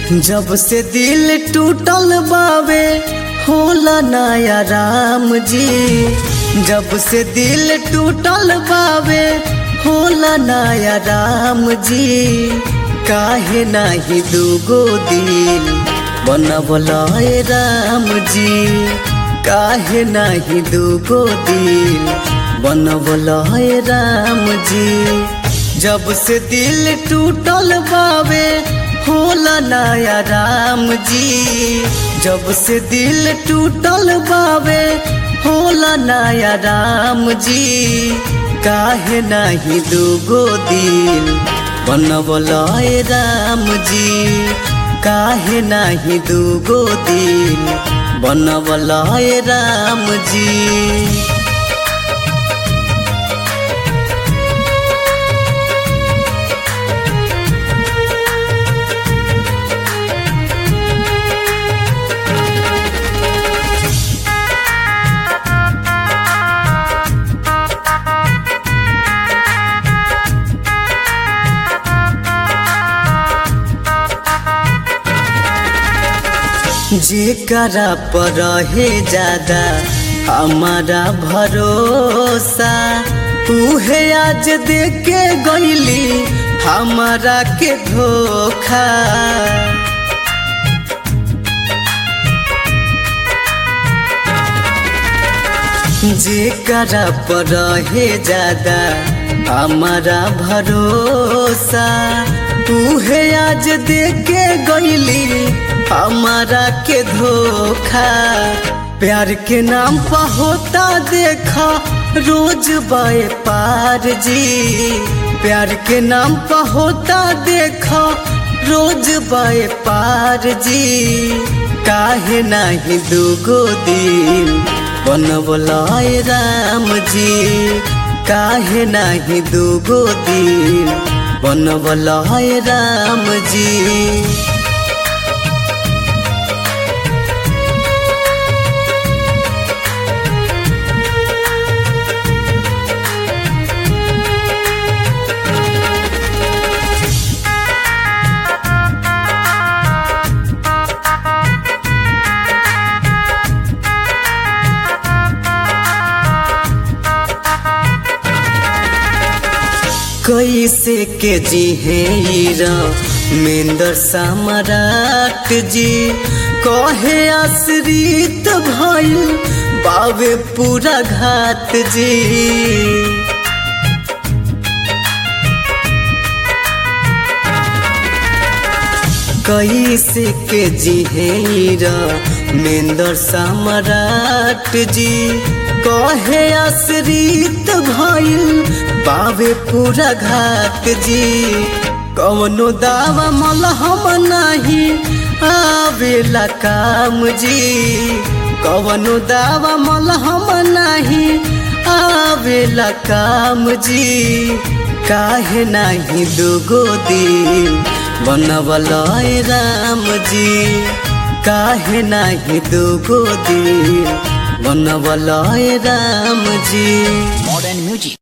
जब से दिल टूटल बावे होला नया राम जी जब से दिल टूटल बावे होला नया राम जी काहे नाही दूगो दिल बनवला राम जी काहे नाही दूगो दिल बनवला राम जी जब से दिल टूटल बावे होला नया राम जी जब से दिल टूटल बावे होला नया राम जी काहे नाही दूगो दिल बनवला राम जी काहे नाही दूगो दिल बनवला राम जी जेकरा पर रहे ज्यादा हमारा भरोसा उहे आज देके गईली हमारा के धोखा जेकरा पर रहे ज्यादा हमारा भरोसा उहे आज देके गईली हमारा के धोखा प्यार के नाम पर होता देखा रोज बाए पार जी प्यार के नाम पर होता देखा रोज बाए पार जी काहे नाही दूगो दिल बनवला राम जी काहे नाही दूगो दिल बनवला राम जी कैसे के जी है मेंदर सम्राट जी कहे आश्रित भइल बावे पूरा घाट जी कैसे के जी है मेंदर सम्राट जी कहे आश्रित भइल पावे पूरा घाट जी कवनो दावा मलहम नाही आवेला काम जी कवनो दावा मलहम नाही आवेला काम जी काहे नाही दूगो दिल बनवला राम जी काहे नाही दूगो दिल बनवला राम जी Modern music.